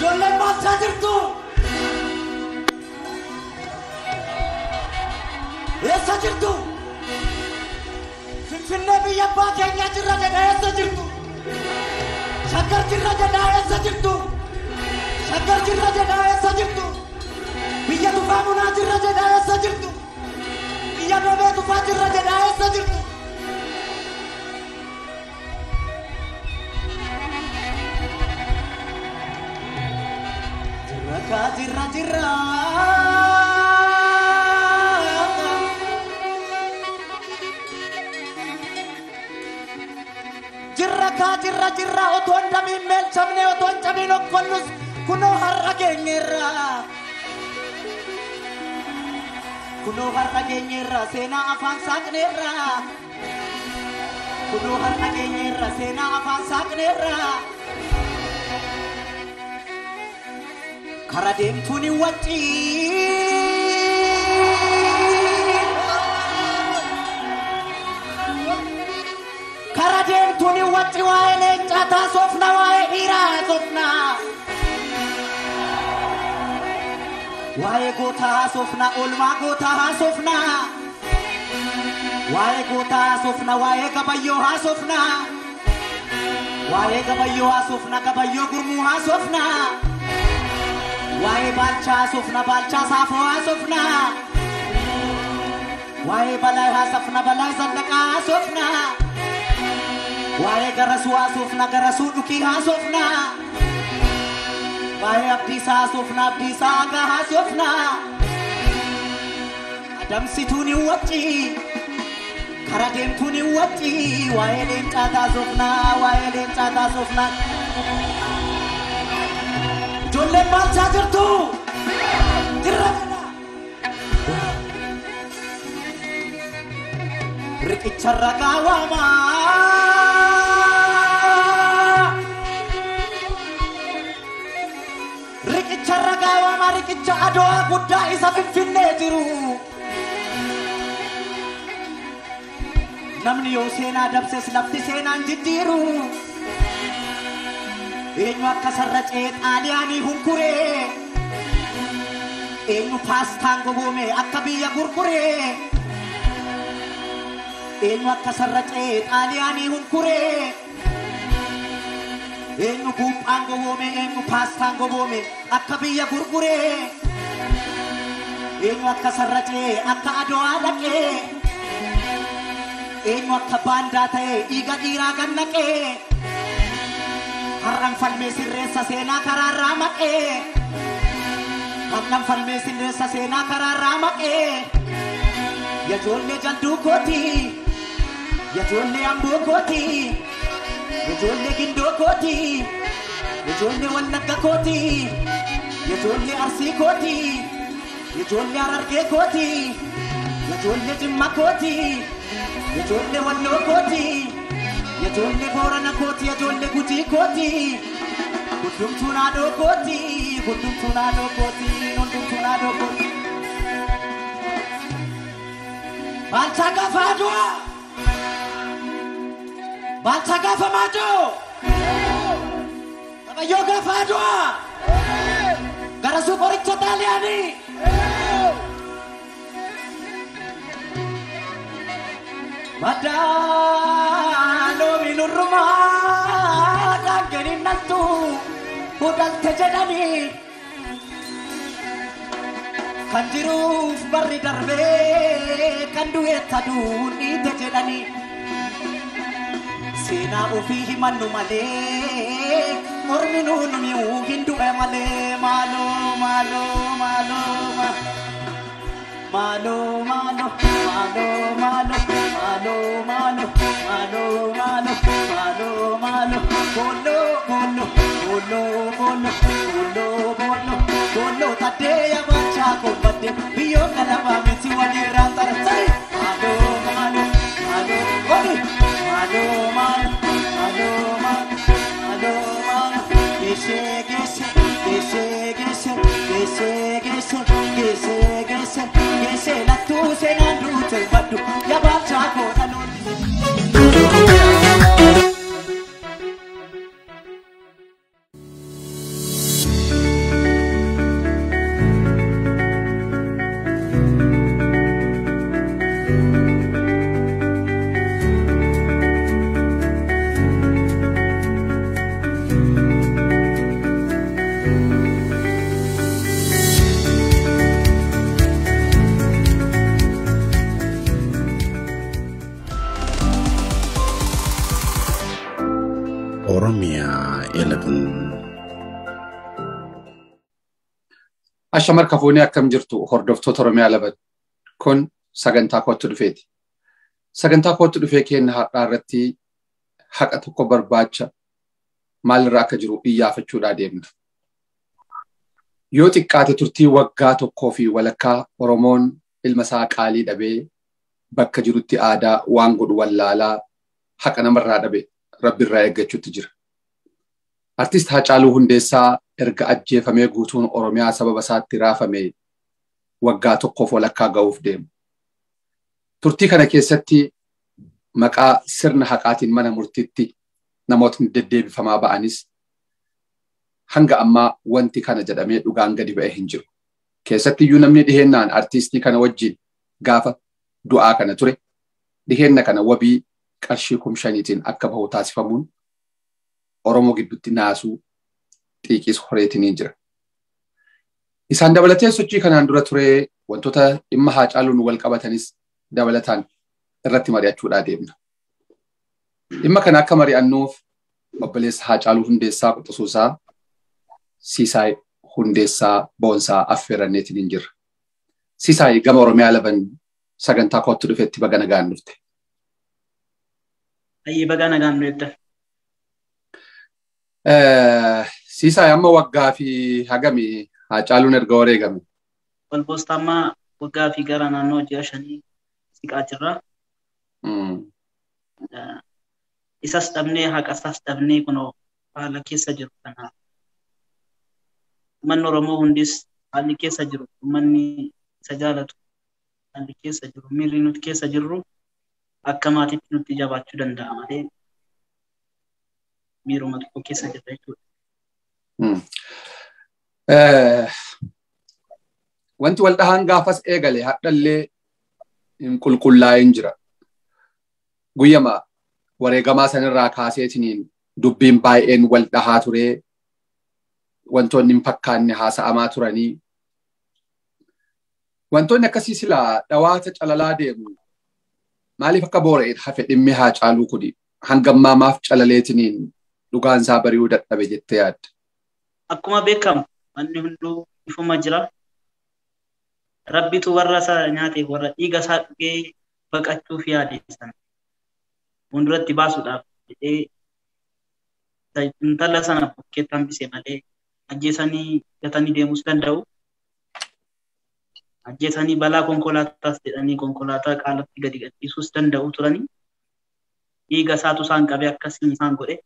Ijoolleen maalchaa jirtu? Eessa jirtu? Finfinnee biyya abbaa keenyaa jirra jedha eessa jirtu? Shaggar jirra jedha eessa jirtu? Shaggar jirra jedha eessa jirtu? Biyya tufaa munaa jirra jedha eessa jirtu? Biyya doobee tufaa jirra jedha eessa jirtu? Jirra kaa jirra jirra. Jirra kaa jirra jirra otoo hin dhamiin meelchamne otoo hin cabiin okkollus kunoo har'a geenyeerra. Kunoo har'a geenyeerra seenaa afaan saaqneerra. Kunoo har'a geenyeerra seenaa afaan saaqneerra. Kara deemtuun hin wacci. Kara deemtuun hin wacci waa'ee leencaa taasofna waa'ee dhiiraa haasofna. Waa'ee gootaa haasofna oolmaa gootaa haasofna. Waa'ee gootaa haasofna waa'ee gabayyoo haasofna. Waa'ee gabayyoo haasofna gabayyoo gurmuu haasofna. Waa'ee baalchaa haasofna baalchaa saafoo haasofna. Waa'ee balaa haasofna balaa zallaqaa haasofna. Waa'ee garasuu haasofna garasuu dhukii haasofna. Waa'ee abdiisaa haasofna abdiisaa hagaa haasofna. Adamsituun hin wacci. Kara deemtuun hin wacci. Waa'ee leencaa taasofna waa'ee leencaa taasofna. Ijoolleen maalchaa jirtu? Jirra jedha. Riqicha ragaa waamaa. Riqicha ragaa waamaa riqicha adoo guddaa isa finfinnee jiru. Namni yoo seenaa dabses lafti seenaan jijjiiru. Eenyu akka sarracee xaaliyaanii hunkuree. Eenyu paastaan gogoome akka biyya gurguree. Eenyu akka sarracee xaaliyaanii hunkuree. Eenyu buuphaan gogoome eenyu paastaan gogoome akka biyya gurguree. Eenyu akka sarracee akka adowaa dhaqee. Eenyu akka baandaa ta'ee dhiiga dhiiraa gannaqee. Har'an falmee sirreessa seenaa karaarraa maqee. Har'an falmee sirreessa seenaa karaarraa maqee. Yajoollee jalduu kooti. Yajoollee amboo kooti. Yajoollee gindoo kooti. Yajoollee wallagga kooti. Yajoollee arsii kooti. Yajoollee harargee kooti. Yajoollee jimma kooti. Yajoollee walloo kooti. Yajoollee boorana kooti. Yajoollee gujii kooti. Hundumtuu naadoo kooti. Hundumtuu naadoo kooti. Hundumtuu naadoo kooti. Baalchaa gaafa adua. Baalchaa gaafa maajoo. Qabayyoo gaafa adua. Garasuu qoricha xaaliyaanii. Madaaloo minurrumaa dhaanganii naltu hudhalte jedhanii kan jiruuf barri darbee kan du'eetta duudhiite jedhanii seenaa ofii himannu malee mormi nuun mi'uu hin du'e malee maaloo maaloo maaloo maaloo. Malo, malo, malo, malo, malo, malo, malo, malo, malo, malo, bolo, bolo, bolo, bolo, bolo, bolo, bolo, tadeya bacha kombate, biyo kalaba miti wani rantar sai. Malo, malo, malo, odi, malo, malo, malo, malo, malo, malo, gese, gese, gese, gese, gese, gese, gese, gese, gese, la tu se na rute badu, ya bacha ko dalon. Ashamar kafuunii akkam jirtu hordoftoota Oromiyaa laban kun sagantaa kootti dhufeeti. Sagantaa kootti dhufee kenna har'aa irratti haqa tokko barbaacha maalirraa akka jiru iyyaafachuudhaa deemna. Yoo xiqqaate turtii waggaa tokkoo fi walakkaa Oromoon ilma isaa qaalii dhabee bakka jirutti aadaa waan godhu wallaalaa haqa namarraa dhabe rabbiirraa eeggachuutti jira. Artist Haacaaluu Hundeessaa erga ajjeefamee guutuun Oromiyaa sababa isaatti raafame waggaa tokkoof walakkaa ga'uuf deemu. Turtii kana keessatti maqaa sirna haqaatiin mana murtiitti namootni deddeebifamaa ba'anis hanga ammaa wanti kana jedhamee dhugaan gadi ba'e hin jiru. Keessatti iyyuu namni dhiheennaan artistii kana wajjin gaafa du'aa kana ture dhiheenna kana wabii qarshii kum shaniitiin akka bahu taasifamuun Oromoo gidduutti naasuu xiiqis horeetiniin jira. Isaan dabalatee sochii kanaan dura ture wantoota dhimma haacaaluun wal qabatanis dabalataan irratti mari'achuudhaa deemna. Dhimma kana akka mari'annuuf obboleessa haacaaluu hundeessaa quxisuusaa siisaay hundeessaa boonsaa affeeranneetiin jirra. Siisaay gama Oromiyaa laban sagantaa kootti dhufetti baga nagaan dhufte. Ayyee baga nagaan dhufte. Siisaay amma waggaa fi hagami haacaaluun erga wareegame. Walboostaa amma waggaa fi gara naannoo ji'a shanii siqaa jirra. Isas dhabnee haqa isaas dhabnee kunoo haala keessa jiru kanaaf. Uummanni Oromoo hundis haalli keessa jiru uummanni isa jaalatu haalli keessa jiru miirri nuti keessa jirru akka maatiitti nutti jabaachuu danda'a malee miiruma tokko keessa jirra jechuudha. Wanti wal dhahaan gaafas eegale hadhallee hin qulqullaa'in jira. Guyyama wareegamaa sanirraa kaaseetiniin dubbiin baay'een wal dhahaa turee wantoonni hin fakkaanne haasa'amaa turanii. Wantoonni akkasii silaa dhawaata calalaa deemu maaliif akka boora'een hafe dhimmi haacaaluu kuni hangammaa maaf calaleetiniin dhugaan isaa bari'uu dadhabe jettee yaadda. Akkuma beekamu wanni hunduu ifuma jira. Rabbitu warra isaa nyaate warra dhiiga isaa dhugee baqachuuf yaade sana fuulduratti baasuudhaaf jedhee intala sana bukkeetti hambise malee ajjeesanii gatanii deemus danda'u. Ajjeesanii balaa konkolaataas jedhanii konkolaataa qaalatti gadi gadhiisuus danda'u turanii. Dhiiga isaatu isaan qabee akkasiin isaan godhe.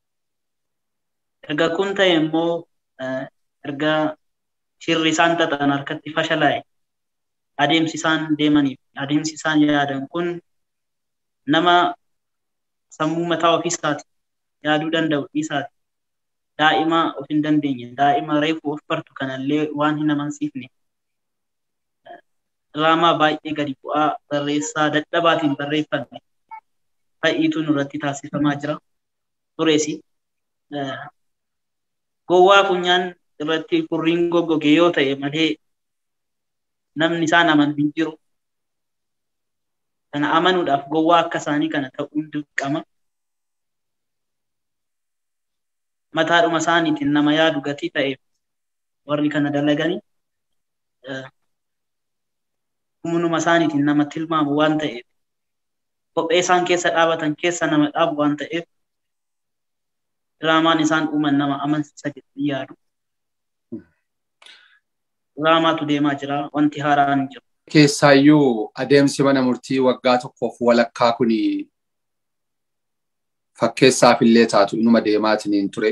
Erga kun ta'e immoo erga shirri isaan xaxan harkatti fashalaa'e adeemsi isaan deemaniif adeemsi isaan yaadan kun nama sammuu mataa ofiisaati yaaduu danda'u dhiisaati. Daa'ima of hin dandeenye daa'ima reefu of bartu kanallee waan hin amansiifne diraamaa baay'ee gadi bu'aa barreessaa dadhabaatiin barreeffame fa'iitu nurratti taasifamaa jira. Tureesi gowwaa funyaan irratti furriin goggoge yoo ta'e malee namni isaan amanu hin jiru. Kana amanuudhaaf gowwaa akka isaanii kana ta'uun dirqama. Mataadhuma isaaniitiin nama yaadu gatii ta'eef warri kana dalaganii humnuma isaaniitiin nama tilmaamu waan ta'eef kophee isaan keessa dhaabatan keessa nama dhaabu waan ta'eef diraamaan isaan uuman nama amansiisa jedhanii yaadu. Diraamaatu deemaa jira wanti haaraan hin jiru. Keessaayyuu adeemsi mana murtii waggaa tokkoof walakkaa kun fakkeessaaf illee taatu inuma deemaatiin ture.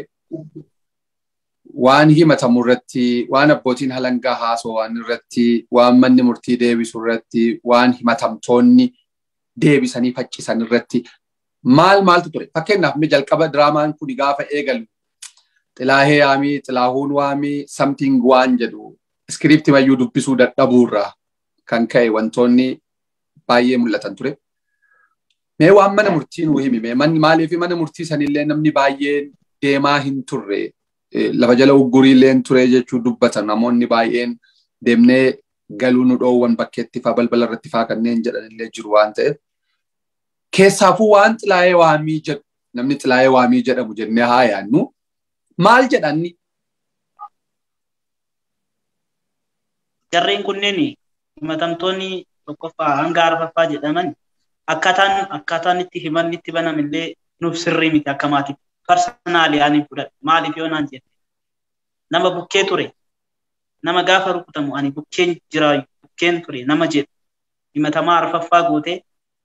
Waan himatamu irratti, waan abbootiin halangaa haasoo waan irratti, waan manni murtii deebisu irratti, waan himatamtoonni deebisanii faccisan irratti maal maaltu ture? Fakkeenyaaf mi jalqaba diraamaan kun gaafa eegalu xilaahee waamii, xilaahuun waamii, samtiin waan jedhu iskiriipti mayyuu dubbisuu dadhabuurraa kan ka'e wantoonni baay'ee mul'atan ture. Mee waan mana murtii nuu himi, maaliif mana murtii sanillee namni baay'een deemaa hin turre lafa jala ugguriillee ture jechuu dubbatan namoonni baay'een deemnee galuu nu dhoowwan bakkeetti faa balbala irratti faa kanneen jedhanillee jiru waan ta'eef. Keessaafuu waan xilaayee waamii jedhu namni xilaayee waamii jedhamu jennee haa yaannu maal jedhanni jarreen kunneen himatamtoonni tokkoffaa hanga arfaffaa jedhaman akkaataan akkaataan itti himanni itti banamillee nuuf sirrii miti akka maatiif parsanaalii ani fudhadhe maaliif yoo naan jette nama bukkee ture nama gaafa rukutamu ani bukkeen jiraayu bukkeen ture nama jedhu himatamaa arfaffaa gootee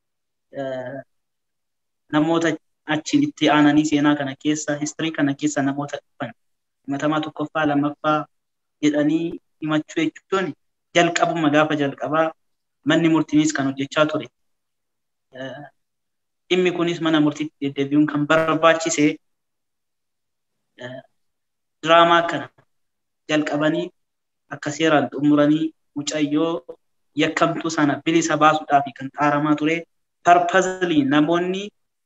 namoota achiin itti aananii seenaa kana keessa histirii kana keessa namoota dhufan himatamaa tokkoffaa lammaffaa jedhanii himachuu jechuun jalqabuma gaafa jalqabaa manni murtiinis kan hojjechaa ture. Dhimmi kunis mana murtiitti deddeebi'uun kan barbaachise diraamaa kana jalqabanii akka seeraan xumuranii mucayyoo yakkamtuu sana bilisa baasuudhaaf kan xaaramaa ture. Parpazilii namoonni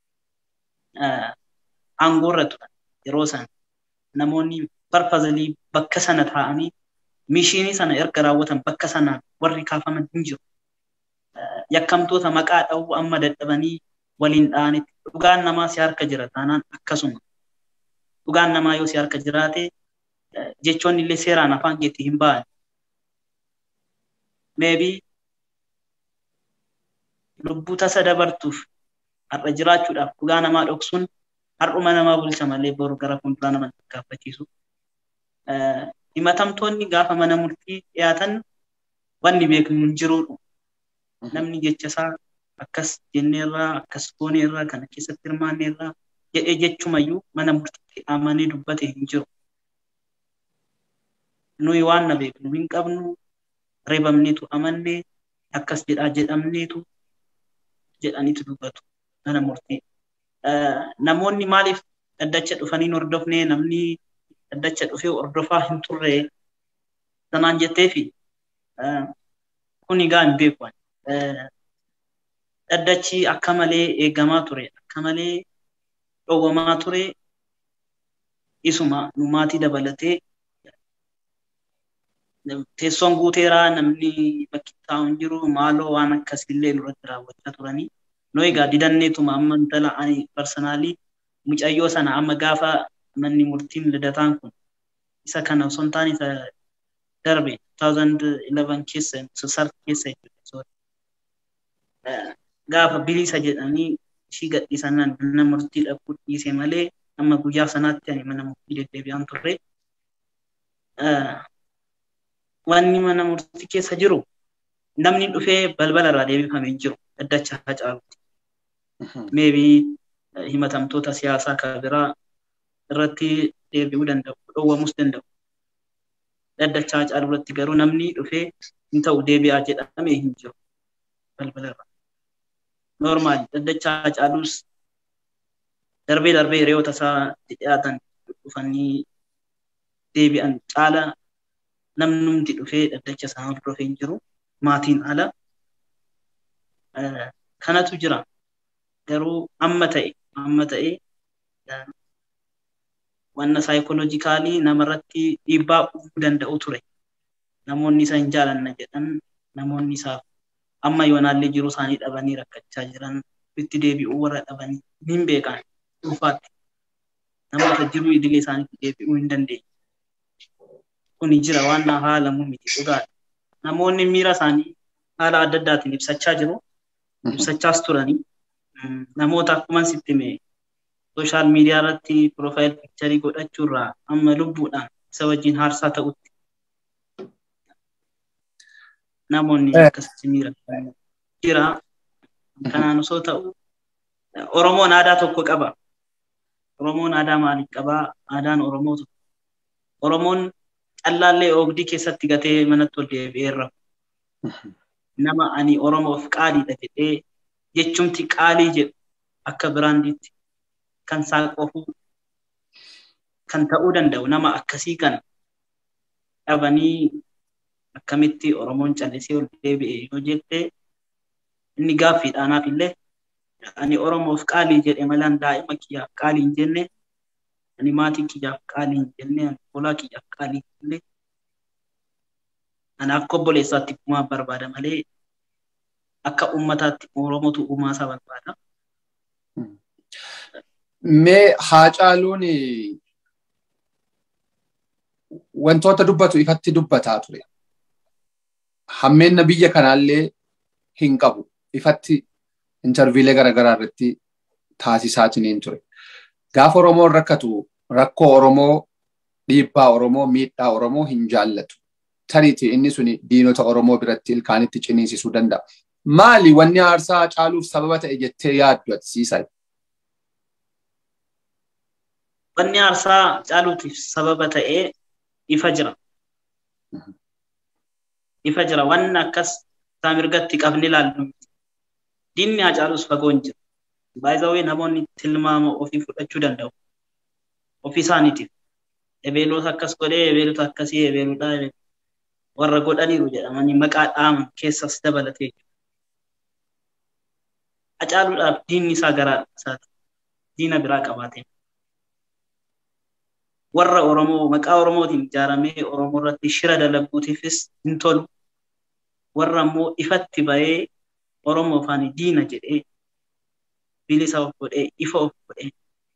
aangoorra turan yeroo sana namoonni parpazilii bakka sana taa'anii mishiinii sana erga raawwatan bakka sana warri kaafaman hin jiru. Yakkamtoota maqaa dha'uu amma dadhabanii waliin dha'anitti dhugaan namaa si harka jira taanaan akkasuma. Dhugaan namaa yoo si harka jiraate jechoonni illee seeraan afaan keetti hin ba'an. Meebii lubbuu tasa dabartuuf har'a jiraachuudhaaf dhugaa namaa dhoksuun har'uma namaa bulcha malee boru gara fuulduraa nama gaaffachiisu. Himatamtoonni gaafa mana murtii dhiyaatan wanni beeknu hin jiruudha. Namni jecha isaa akkas jenneerraa akkas gooneerraa kana keessatti hirmaanneerraa jedhee jechumayyuu mana murtiitti amanee dubbate hin jiru. Nuyi waan na beeknu hin qabnu reebamneetu amannee akkas jedhaa jedhamneetu jedhaniitu dubbatu mana murtii. Namoonni maaliif dhaddacha dhufanii hordofnee namni dhaddacha dhufee hordofaa hin turre sanaan jettee fi kun egaa hin beeku. Dhaddachi akka malee eegamaa ture akka malee dhowwamaa ture isuma nu maatii dabalatee teessoon guuteeraa namni bakki taa'u hin jiru maaloo waan akkasillee nurratti raawwachaa turanii nu egaa didanneetuma amma intala ani parsanaalii mucayyoo sana amma gaafa manni murtiin lidataan kun isa kana osoo hin taane isa darbe 2011 keessa sasar keessa jechuudha. Gaafa bilisa jedhanii ishii gadhiisanaan mana murtii dhaquu dhiise malee amma guyyaa sanaatti ani mana murtii deddeebi'aan turre. Wanni mana murtii keessa jiru namni dhufee balbala irraa deebifamee hin jiru dhaddacha Hacaaluuti. Meebii himatamtoota siyaasaa kan biraa irratti deebi'uu danda'u, dhowwamus danda'u. Dhaddacha Hacaaluu irratti garuu namni dhufee hin ta'u deebi'aa jedhamee hin jiru balbala irraa. Normaali dhaddacha Hacaaluus darbee darbee hiriyoota isaa dhiyaatan dhufanii deebi'an caala namnumti dhufee dhaddacha isaa hordofee hin jiru. Maatiin ala kanatu jira. Garuu amma ta'e amma ta'e wanna saayikooloojikaalii namarratti dhiibbaa uumuu danda'u ture. Namoonni isa hin jaalanna jedhan namoonni isaaf amma yoonaallee jiruu isaanii dhabanii rakkachaa jiran itti deebi'uu warra dhabanii hin beekan dhuunfaatti. Namoota jiruu idilee isaaniitti deebi'uu hin dandeenye. Kuni jira waan haalamu miti dhugaadha. Namoonni miira isaanii haala adda addaatiin ibsachaa jiru. Ibsachaas turanii. Namoota akkuma sitti hime sooshaal miidiyaa irratti piroofaayil piikcharii godhachuurraa amma lubbuudhaan isa wajjin haarsaa ta'utti namoonni akkasitti miira jira. Kanaan osoo ta'u Oromoon aadaa tokko qaba. Oromoon aadaa maaliif qabaa? Aadaan Oromoo tokko. Oromoon callaallee oogdii keessatti gatee manatti ol deebi'eerra. Nama ani Oromoof qaaliidha jedhee jechumti qaalii jedhu akka biraandiitti kan saaqofu kan ta'uu danda'u nama akkasii kan dhabanii akkamitti Oromoon callisee ol deebi'e yoo jette inni gaaffiidhaanaaf illee ani Oromoof qaalii jedhe malaan daa'ima kiyyaaf qaalii hin jenne ani maatii kiyyaaf qaalii hin jenne ani olaa kiyyaaf qaalii hin jenne ani akka obboleessaatti uumaa barbaada malee akka uummataatti Oromootu uumaa isaa barbaada. Mee Haacaaluun wantoota dubbatu ifatti dubbataa ture. hammeenna biyya kanaallee hin qabu ifatti intarviilee garaagaraa irratti taasisaatiniin ture. Gaafa Oromoon rakkatu rakkoo Oromoo dhiibbaa Oromoo miidhaa Oromoo hin jaallatu. Tariiti inni suni diinota Oromoo biratti ilkaanitti ciniinsisuu danda'a. Maali wanni aarsaa caaluuf sababa ta'e jettee yaaddu ati siisaa? Wanni aarsaa caaluutiif sababa ta'ee ifa jira. Ifa jira. Wanni akkas isaa mirgatti qabni ilaallu. Diinni haa caalus fagoo hin jiru. Baay'ee namoonni tilmaama ofii fudhachuu danda'u. Ofii isaaniitiif. Ebeelota akkas godhee ebeelota akkasii ebeelota warra godhaniiru jedhamanii maqaa dhaaman keessas dabalatee jiru. Hacaaluudhaaf diinni isaa garaa isaati. Diina biraa qabaatee. Warra Oromoo maqaa Oromootiin ijaaramee Oromoo irratti shira dalaguutiifis hin tolu. Warra immoo ifatti bahee Oromoo faani diina jedhee bilisa of godhee ifa of godhee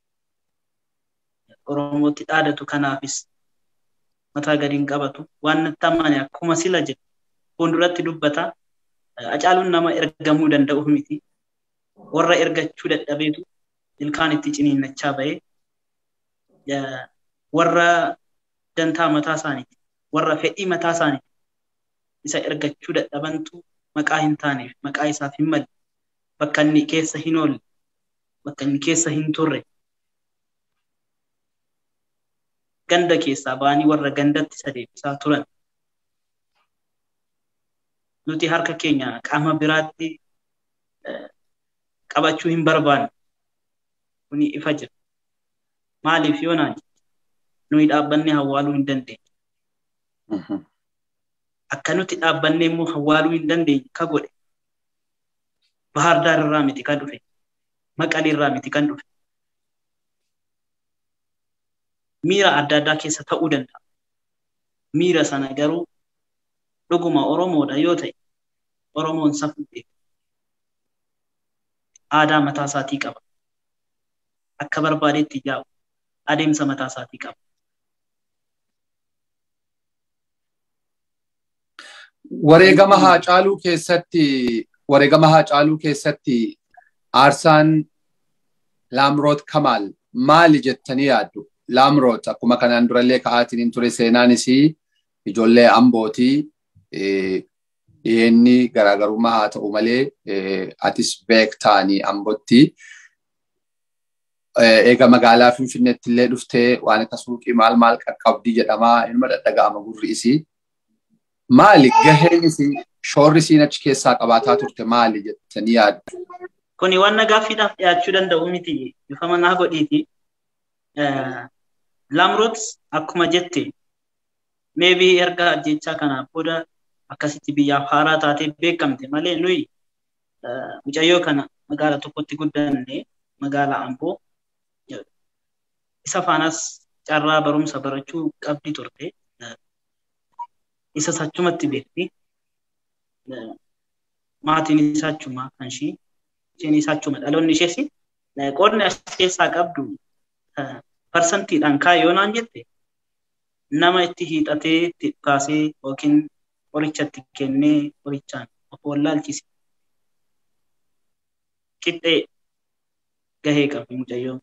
Oromootti dhaadatu kanaafis mataa gadi hin qabatu waan natti amane akkuma sila jedhu fuulduratti dubbata hacaaluun nama ergamuu danda'u miti warra ergachuu dadhabeetu ilkaan itti ciniinnachaa bahee warra dantaa mataa isaaniiti warra fedhii mataa isaaniiti isa ergachuu dadhabantu maqaa hin taaneef maqaa isaaf hin malle bakka inni keessa hin oolle bakka inni keessa hin turre ganda keessaa ba'anii warra gandatti isa deebisaa turan. Nuti harka keenya qaama biraatti qabachuu hin barbaanne. Kuni ifa jira. Maaliif yoo naan nuyi dhaabbannee hawwaaluu hin dandeenye. Akka nuti dhaabbannee immoo hawwaaluu hin dandeenye ka godhe. Bahar Daar irraa miti kan dhufe. Maqalee irraa miti kan dhufe. miira adda addaa keessa ta'uu danda'a. Miira sana garuu dhuguma Oromoodha yoo ta'e Oromoon safuu beeka. Aadaa mataa isaatii qaba. Akka barbaadetti yaa'u adeemsa mataa isaatii qaba. Wareegama haa caaluu keessatti wareegama haa caaluu keessatti aarsaan Laamroot Kamaal maali jettanii yaaddu? Laamroot akkuma kanaan durallee ka'aatiin ture seenaanis ijoollee ambootii dhiyeenni garaagarummaa haa ta'u malee atis beektaanii ambootti. Eega magaalaa Finfinneetti illee dhuftee waan akka suuqii maal maal qaqqabdii jedhamaa ilma dhadhaga'ama gurri isii. Maali gaheen isii shoorri isiin achi keessaa qabaataa turte maali jettanii yaaddu? Kuni waan gaaffiidhaaf dhiyaachuu danda'u miti bifa manaa godhiiti. Laamroot akkuma jette meebii erga ajjechaa kanaa booda akkasitti biyyaaf haaraa taatee beekamte malee nuyi mucayyoo kana magaala tokkotti guddanne magaala Amboo isa faanas carraa barumsa barachuu qabdi turte isa achumatti beekti maatiin isaa achuma kan ishii isheen isaa achuma dhaloonni ishees qoodni as keessaa qabdu parsantiidhaan kaa'e yoo naan jette nama itti hiixatee itti kaasee yookiin qoricha itti kennee qorichaan of wallaalchise. Qixxee gahee qabdi mucayyoon.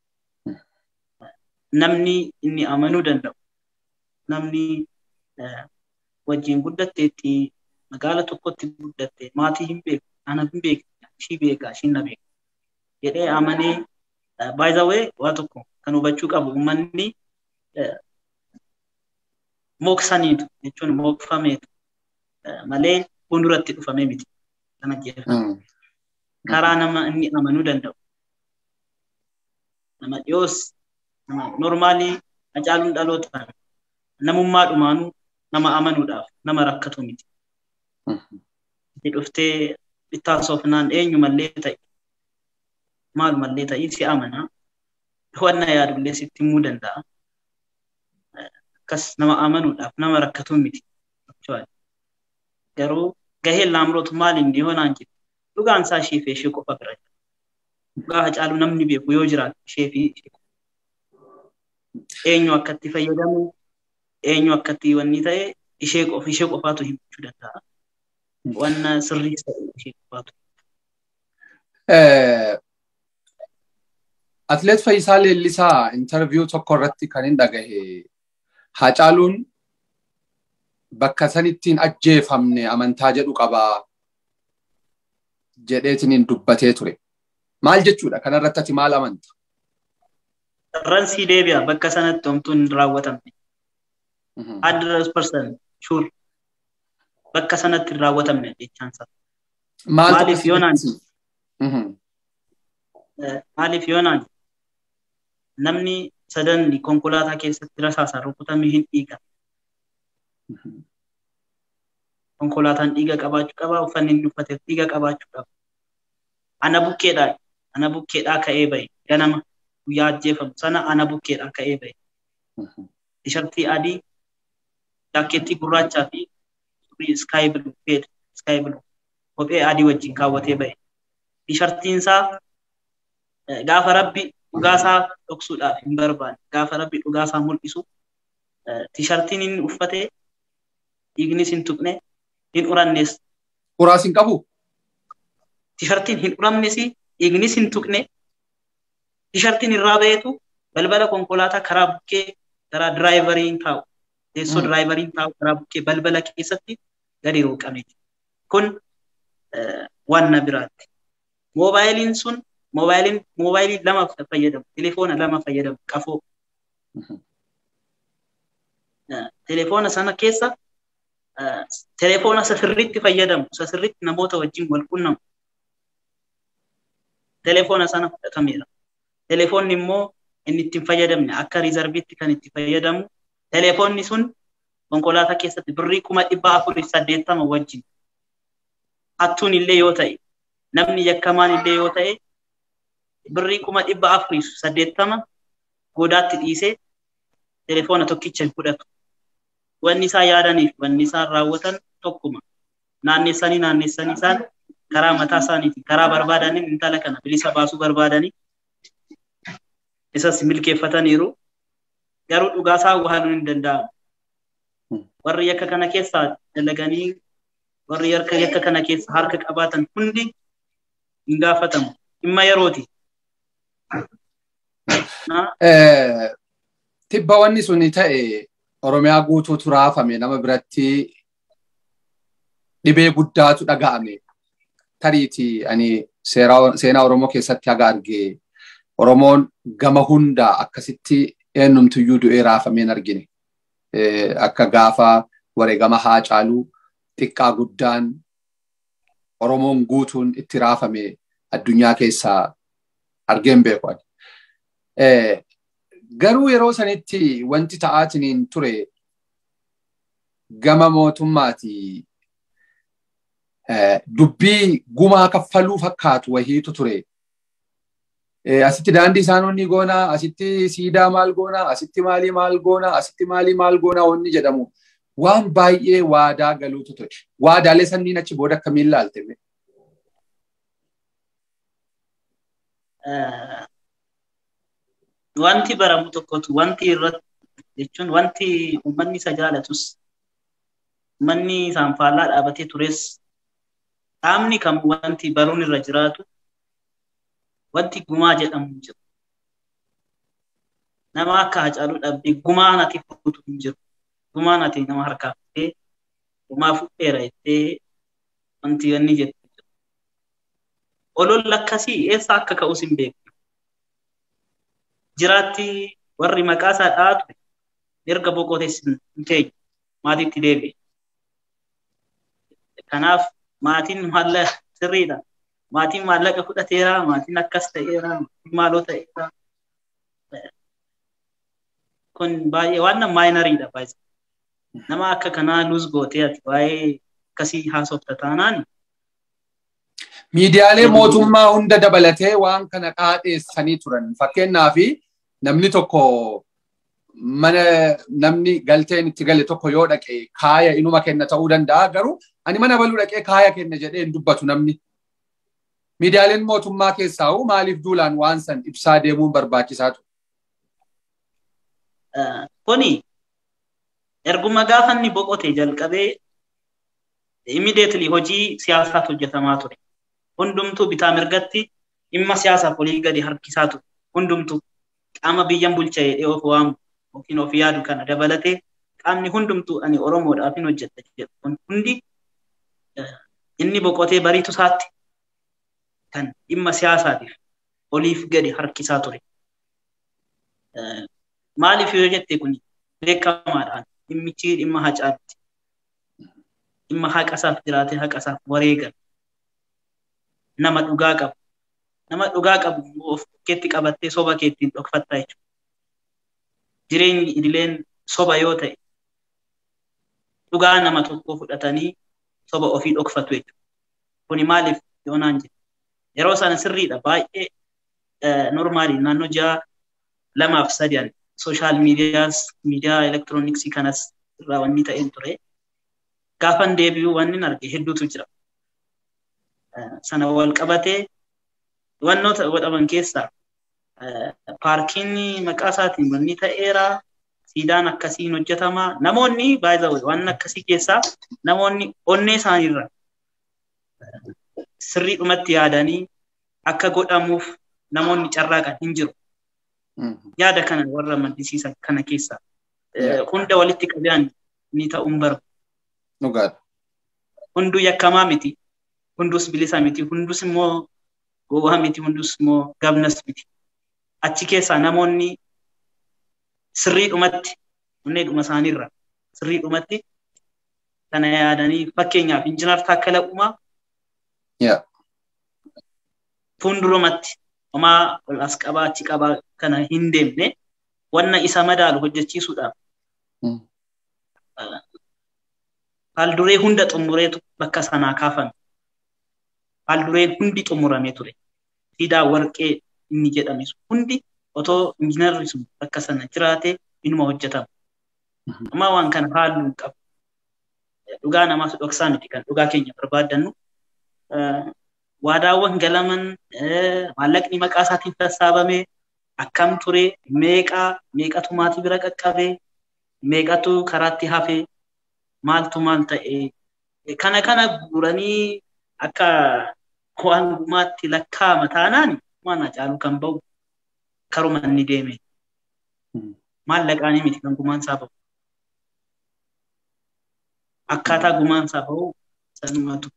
Namni inni amanuu danda'u namni wajjin guddatteetti magaala tokkotti guddatte maatii hin beeku ana hin beeku ishii beeka ishiin na beeka jedhee amanee baay'ee waa tokko kan hubachuu qabu uummanni mooksaniitu jechuun mookfameetu malee fuulduratti dhufamee miti kana jechuudha. Karaa nama inni amanuu danda'u. Nama dhiyoos nama normaalii hacaaluun dhalootaan namummaa dhumaanuu nama amanuudhaaf nama rakkatu miti. Itti dhuftee bittaa soofnaan eenyumallee ta'e maalumallee ta'e si amanaa. wanna yaadullee sitti himuu danda'a. Akkas nama amanuudhaaf nama rakkatu miti. Garuu gaheen laamroot maaliin yoo naan jedhu dhugaan isaa ishee fi ishee qofa bira jira. Dhugaa hacaalu namni beeku yoo jiraatu ishee fi eenyu akkatti fayyadamu eenyu akkatti wanni ta'e ishee qofa ishee qofaatu himachuu danda'a. Wanna sirrii ishee qofaatu. Atleet Fayyisaa Leellisaa intarviyuu tokko irratti kan hin dhagahe Hacaaluun bakka sanittiin ajjeefamne amantaa jedhu qabaa jedheetiin dubbatee ture. Maal jechuudha? Kanarratti ati maal amanta? Ransii deebi'a bakka sanatti homtuun hin raawwatamne. Hundred percent sure. Bakka sanatti hin raawwatamne jechaan isaa. Maaliif yoonaan maaliif yoonaan namni sadan konkolaataa keessatti rasaasaan rukutame hin dhiiga. Konkolaataan dhiiga qabaachuu qaba, uffanni inni uffateef dhiiga qabaachuu qaba. Ana bukkeedhaa, ana bukkeedhaa ka'ee bahe ganama guyyaa ajjeefamu sana ana bukkeedhaa ka'ee bahe. Tishartii adii, jaakkeettii gurraachaa fi sky blue fade sky blue kophee adii wajjin kaawwatee bahe. Tishartiin isaa gaafa rabbi dhugaasaa dhoksuudhaaf hin barbaanne gaafa rabbi dhugaasaa mul'isu tishartiin inni uffate dhiignis hin tuqne hin urannes. Uraas hin qabu? Tishartiin hin uramnes dhiignis hin tuqne tishartiin irraa baheetu balbala konkolaataa karaa bukkee karaa diraayivariin taa'u teessoo diraayivariin taa'u karaa bukkee balbala keessatti gadi rooqame. Kun waan na biraatti. Moobaayiliin sun moobaayiliin moobaayilii lama fayyadamu telefoona lama fayyadamu qafoo. Telefoona sana keessa telefoona sasirriitti fayyadamu sasirriitti namoota wajjin wal quunnamu. Telefoona sana fudhatameera. Telefoonni immoo inni ittiin fayyadamne akka riizarviitti kan itti fayyadamu. Telefoonni sun konkolaataa keessatti birrii kuma dhibba afurii saddeettama wajjin. Hattuun illee yoo ta'e namni yakkamaan illee yoo ta'e birrii kuma dhibba afurii saddeettama godaatti dhiisee telefoona tokkicha hin fudhatu. Wanni isaan yaadaniif wanni isaan raawwatan tokkuma. Naannessanii naannessanii isaan karaa mataa isaaniitiin karaa barbaadaniin intala kana bilisa baasuu barbaadanii isas milkeeffataniiru. Garuu dhugaasaa waaluun hin danda'amu. Warri yakka kana keessaa dalaganii warri yakka kana keessa harka qabaatan hundi hin gaafatamu. Dhimma yerooti. Tibba wanni sun ta'e Oromiyaa guutuutu raafame nama biratti dhibee guddaatu dhaga'ame. Tariiti ani seenaa Oromoo keessatti haga argee Oromoon gama hundaa akkasitti eenyumtuyyuu du'ee raafameen argine. Akka gaafa wareegama Haacaaluu xiqqaa guddaan Oromoon guutuun itti raafame addunyaa keessaa argeen beeku. Garuu yeroo sanitti wanti ta'aatiin ture gama mootummaati dubbii gumaa kaffaluu fakkaatu wahiitu ture. Asitti daandii isaanonni goonaa, asitti siidaa maal goonaa, asitti maalii maal goonaa, asitti maalii maal goonaa wanni jedhamu waan baay'ee waadaa galuutu ture. Waadaalee sanniin achi booda akkamiin ilaalte? Wanti baramu tokkotu wanti irratti jechuun wanti uummanni isa jaalatus uummanni isaan faallaa dhaabatee tures dhaabni kam wanti baruun irra jiraatu wanti gumaa jedhamu hin jiru. Nama akka Hacaaluu dhabdee gumaa nati fuutu hin jiru. Gumaa nati nama harkaa fuutee gumaa fuudheera jettee wanti inni jettu jiru. Oloon akkasii eessa akka ka'us hin beeku. Jiraatti warri maqaa isaa dhaatu erga boqotees hin teenye maatiitti deebi'e. Kanaaf maatiin maallaqa sirriidha. Maatiin maallaqa fudhateera, maatiin akkas ta'eera, maatiin maaloo ta'eera. Kun baay'ee waan maayinariidha baay'ee. Nama akka kanaa luus gootee ati waa'ee akkasii haasofta taanaan. Miidiyaalee mootummaa hunda dabalatee waan kana qaadheessanii turan. Fakkeenyaaf namni tokko mana namni galteen itti gale tokko yoo dhaqe kaaya inuma kenna ta'uu danda'a garuu ani mana baluu dhaqee kaaya kenna jedhee hin dubbatu namni. Miidiyaaleen mootummaa keessaa maaliif duulaan waan san ibsaa deemuun barbaachisaa ture? Kuni Erguma gaafa inni boqote jalqabee immediately hojii siyaasaatu hojjetamaa ture. Hundumtuu bitaa mirgatti dhimma siyaasaaf olii gadi harkisaa ture. Hundumtuu qaama biyyan bulcha jedhee of waamu yookiin of yaadu kana dabalatee qaamni hundumtuu ani Oromoodhaaf hin hojjetta jedhu kun hundi inni boqotee bariitu isaatti kan dhimma siyaasaatiif oliif gadi harkisaa ture. Maaliif yoo jette kun beekamaadhaan dhimmichi dhimma hacaatti. Dhimma haqasaaf jiraatee haqasaaf wareegan. Nama dhugaa qabu. Nama dhugaa qabu of keetti qabattee soba keettiin dhokfattaa jechuudha. Jireenyi idileen soba yoo ta'e dhugaa nama tokkoo fudhatanii soba ofii dhokfatu jechuudha. Kuni maaliif yoonaan jedhu. Yeroo sana sirriidha baay'ee normaali naannoo ji'a lamaaf sadi'an sooshaal miidiyaas miidiyaa elektirooniksii kanas irraa wanni ta'een ture. Gaafan deebi'uu wanni arge hedduutu jira. Sana wal qabatee wannoota godhaman keessaa paarkiin maqaa isaatiin wanni ta'eera. Siidaan akkasiin hojjetamaa. Namoonni baay'ee waan akkasii keessaa namoonni onnee isaaniirra sirriidhumatti yaadanii akka godhamuuf namoonni carraaqan hin jiru. Yaada kana warra maddisiisan kana keessaa hunda walitti qabaan ni ta'uun barbaadu. Dhugaadha. Hunduu yakkamaa miti. Hundus bilisa miti. Hundus immoo gowwaa miti. Hundus immoo gabnas miti. Achi keessaa namoonni sirriidhumatti onneedhuma isaaniirra sirriidhumatti kana yaadanii fakkeenyaaf injinar Taakkala Uumaa fuuldurumatti homaa ol as qabaa achi qabaa kana hin deemne wanna isa madaalu hojjechiisuudhaaf haalduree hunda xumureetu bakka sanaa kaafame. Haaldureen hundi xumuramee ture. Siidaa warqee inni jedhame hundi otoo injiinarri sun bakka sana jiraate inuma hojjetama. Amma waan kana haaluu hin qabu. Dhugaa namaaf dhoksaa miti kan dhugaa keenya barbaaddannu. Waadaawwan galaman maallaqni maqaa isaatiin sassaabame akkam ture meeqaa meeqatu maatii bira qaqqabee meeqatu karaatti hafee maaltu maal ta'e kana kana guuranii akka waan gumaatti lakkaa'ama taanaan waan caalu kan ba'u karuma inni deeme. Maallaqaanii miti kan gumaan isaa ba'u. Akkaataa gumaan isaa ba'u sanumatu.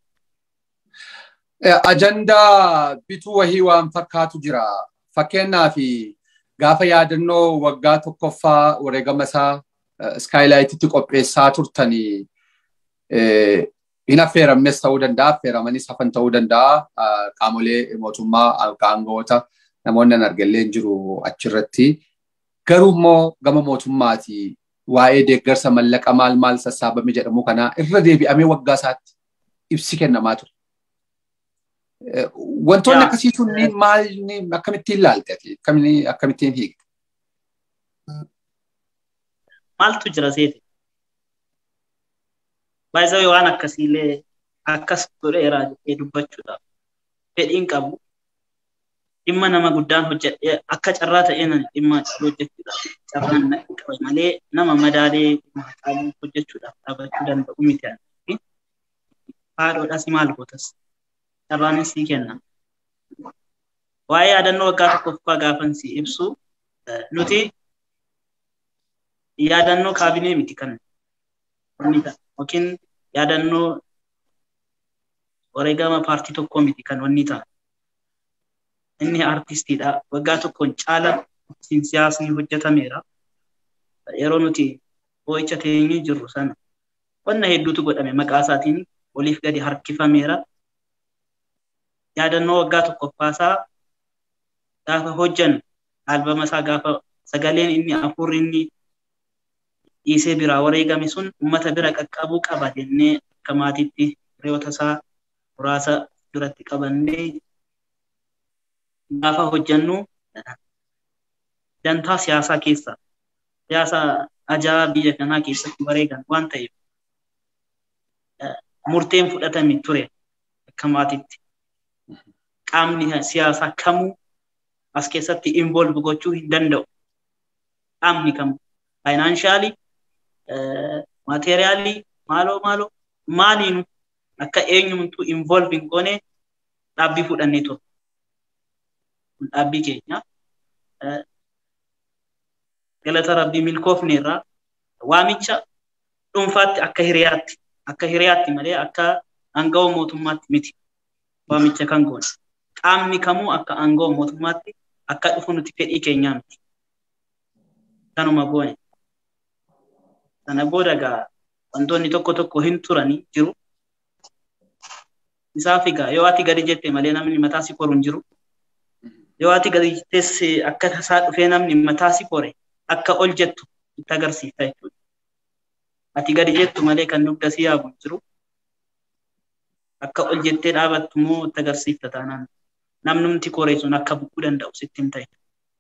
Ajandaa bituu wahii waan fakkaatu jira. Fakkeenyaaf gaafa yaadannoo waggaa tokkoffaa wareegama isaa iskaayilaayititti qopheessaa turtanii hin affeeramnes ta'uu danda'a, affeeramanis hafan ta'uu danda'a. Qaamolee mootummaa aangawoota namoonni an argallee hin jiru achirratti. Garuu immoo gama mootummaati waa'ee deeggarsa mallaqa maal maal sassaabame jedhamu kanaa irra deebi'amee waggaa isaatti ibsi kennamaa ture. Wantoonni akkasii sunniin maal akkamittiin ilaalte akkamittiin hiikte? Maaltu jira seeti? Baay'ee waan akkasiillee akkas godheeraa jedhee dubbachuudhaaf fedhiin qabu dhimma nama guddaan hojjedhee akka carraa ta'een dhimma hojjechuudhaaf carraan qabu malee nama madaalee qabu hojjechuudhaaf dhaabachuu danda'u miti. Haadhoodhas maal gootas carraanis ni kenna. Waa'ee yaadannoo waggaa tokkoffaa gaafan si ibsu nuti yaadannoo kaabinee miti kan yookiin yaadannoo wareegama paartii tokkoo miti kan wanni ta'a. Inni artistiidha. Waggaa tokkoon caala ittiin siyaasni hojjetameera. Yeroo nuti boo'icha teenyee jirru sana wanna hedduutu godhame maqaa isaatiin oliif gadi harkifameera. Yaadannoo waggaa tokkoffaasaa gaafa hojjan albama isaa gaafa sagaleen inni afurri inni dhiisee biraa wareegame sun uummata bira qaqqabuu qaba jennee akka maatiitti hiriyoota isaa muraasa duratti qabannee gaafa hojjannu dantaa siyaasaa keessa siyaasa ajaa biyya kanaa keessatti wareegan waan ta'eef murteen fudhatame ture akka maatiitti. Qaamni siyaasaa kamuu as keessatti involve gochuu hin danda'u. Qaamni kamuu faayinaanshaali maateeriyaalii maaloo maaloo maaliinu akka eenyumtuu involve hin goone dhaabbii fudhannee ture. Dhaabbii keenya galata rabbii milkoofne irraa waamicha dhuunfaatti akka hiriyaatti akka hiriyaatti malee akka aangawoo mootummaatti miti waamicha kan goone. Qaamni kamuu akka aangawoo mootummaatti akka dhufu nuti fedhii keenyaa miti. Kanuma goone. Sana booda egaa wantoonni tokko tokko hin turanii jiru. Isaaf egaa yoo ati gadi jette malee namni mataa si koru hin jiru. Yoo ati gadi jettes akka tasaa dhufee namni mataa si kore akka ol jettu itti agarsiifta jechuudha. Ati gadi jettu malee kan dugda si yaabu hin jiru. Akka ol jettee dhaabattu immoo itti agarsiifta taanaan. Namnumti koree sun akka buqquu danda'u sitti hin ta'e.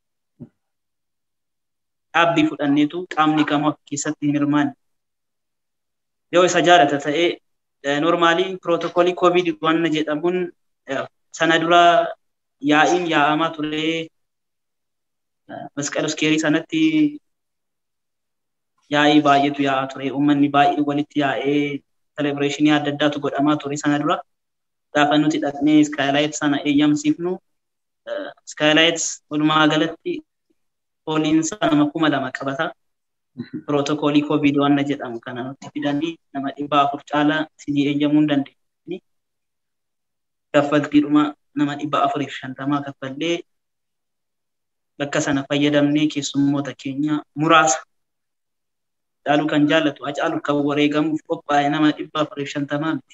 Dhaabbii fudhanneetu qaamni kamuu keessatti hin hirmaanne. Yoo isa jaalata ta'ee normaalii pirootokoolii koovid wanna jedhamuun sana dura yaa'iin yaa'amaa ture masqal iskeerii sanatti yaa'ii baay'eetu yaa'aa ture uummanni baay'ee walitti yaa'ee selebireeshinii adda addaatu godhamaa ture sana dura gaafa nuti dhaqnee iskaayilaayit sana eeyyamsiifnu iskaayilaayit walumaa galatti pooliinsa nama kuma lama qabata pirootokoolii koovid wanna jedhamu kana nutti fidanii nama dhibba afur caalaa sijii eeyyamuu hin dandeenye. Kaffaltiidhuma nama dhibba afuriif shantamaa kaffallee bakka sana fayyadamnee keessummoota keenya muraasa caaluu kan jaallatu hacaalu kan wareegamuuf qophaa'e nama dhibba afuriif shantamaa miti.